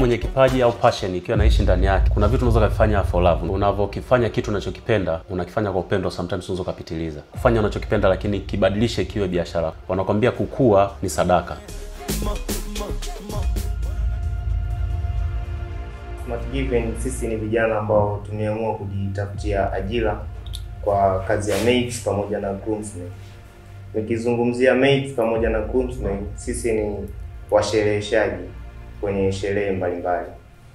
mwenye kipaji au passion ikiwa naishi ndani yake, kuna vitu unaweza kufanya for love. Unavyokifanya kitu unachokipenda, unakifanya kwa upendo, sometimes unaweza kupitiliza. Kufanya unachokipenda lakini kibadilishe kiwe biashara. Wanakwambia kukua ni sadaka. Smart Given sisi ni vijana ambao tumeamua kujitafutia ajira kwa kazi ya maids pamoja na groomsmen. Nikizungumzia maids pamoja na groomsmen, sisi ni washereheshaji kwenye sherehe mbalimbali.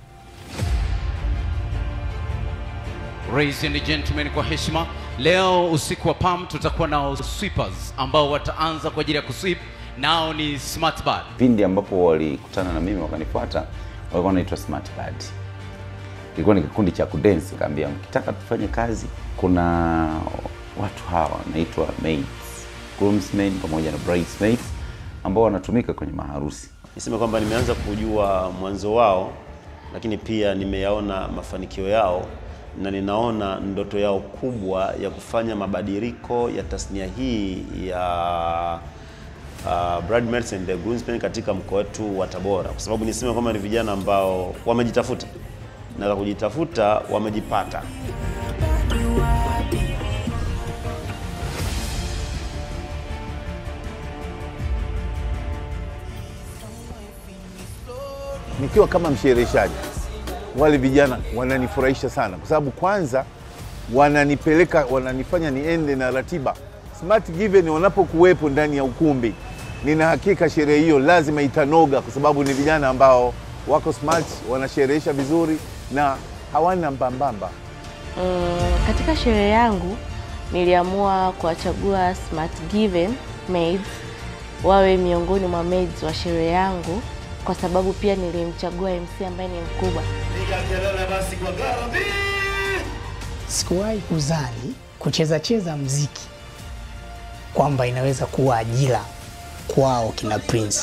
Ladies and gentlemen, kwa heshima, leo usiku wa PAM tutakuwa na sweepers ambao wataanza kwa ajili ya kusweep, nao ni Smart Bad. Pindi ambapo walikutana na mimi wakanifuata, walikuwa wanaitwa Smart Bad. Kilikuwa ni kikundi cha kudance, nikamwambia mkitaka tufanye kazi, kuna watu hawa wanaitwa maids, groomsmen pamoja na bridesmaids ambao wanatumika kwenye maharusi. Niseme kwamba nimeanza kujua mwanzo wao, lakini pia nimeyaona mafanikio yao na ninaona ndoto yao kubwa ya kufanya mabadiliko ya tasnia hii ya uh, bridesmaids and the groomsmen katika mkoa wetu wa Tabora, kwa sababu niseme kwamba ni vijana ambao wamejitafuta na za kujitafuta wamejipata. nikiwa kama mshereheshaji, wale vijana wananifurahisha sana, kwa sababu kwanza wananipeleka, wananifanya niende na ratiba. Smart Given wanapokuwepo ndani ya ukumbi, nina hakika sherehe hiyo lazima itanoga, kwa sababu ni vijana ambao wako smart, wanasherehesha vizuri na hawana mbambamba. Mm, katika sherehe yangu niliamua kuwachagua Smart Given maids wawe miongoni mwa maids wa sherehe yangu kwa sababu pia nilimchagua MC ambaye ni mkubwa. Sikuwahi kuzani kucheza cheza mziki kwamba inaweza kuwa ajira kwao kina Prince.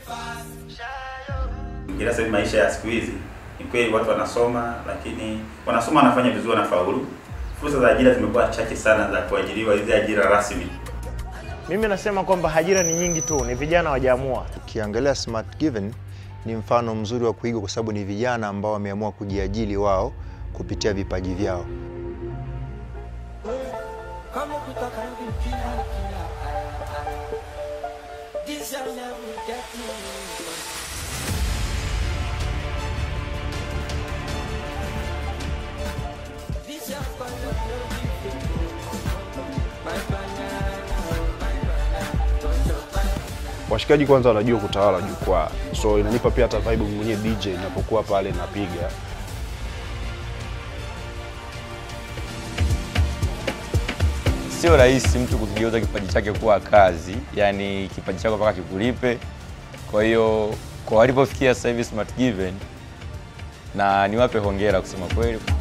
Ila sasa hivi maisha ya siku hizi ni kweli watu wanasoma, lakini wanasoma wanafanya vizuri, wanafaulu. Fursa za ajira zimekuwa chache sana za kuajiriwa, hizi ajira rasmi. Mimi nasema kwamba ajira ni nyingi tu, ni vijana wajaamua. Ukiangalia Smart Given ni mfano mzuri wa kuigwa kwa sababu ni vijana ambao wameamua kujiajili wao kupitia vipaji vyao. Washikaji kwanza wanajua kutawala jukwaa, so inanipa pia hata vibe mwenyewe DJ ninapokuwa pale napiga. Sio rahisi mtu kukigeuza kipaji chake kuwa kazi, yani kipaji chako mpaka kikulipe. Kwa hiyo kwa walipofikia sasa hivi Smart Given, na niwape hongera kusema kweli.